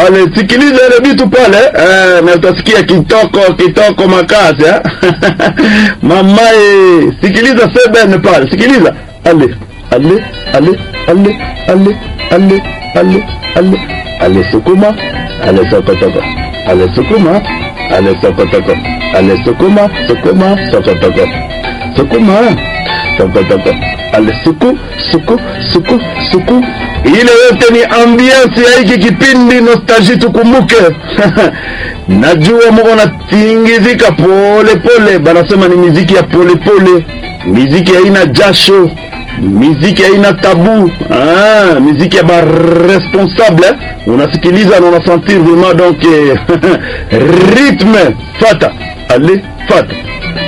pale, sikiliza ile vitu pale eh, na utasikia kitoko kitoko makazi eh? Mamae, sikiliza seben pale, sikiliza ale ale ale ale ale ale ale ale ale sukuma ale sokotoko ale sukuma ale sokotoko ale sukuma sukuma sokotoko sukuma sokotoko ale suku suku suku suku ile yote ni ambiance ya hiki kipindi nostalgie tukumbuke najua mko natingizika pole pole banasema ni miziki ya pole pole miziki haina jasho miziki haina tabu ah, miziki ya baresponsable unasikiliza na unasentir vraiment donc rythme fata ale fata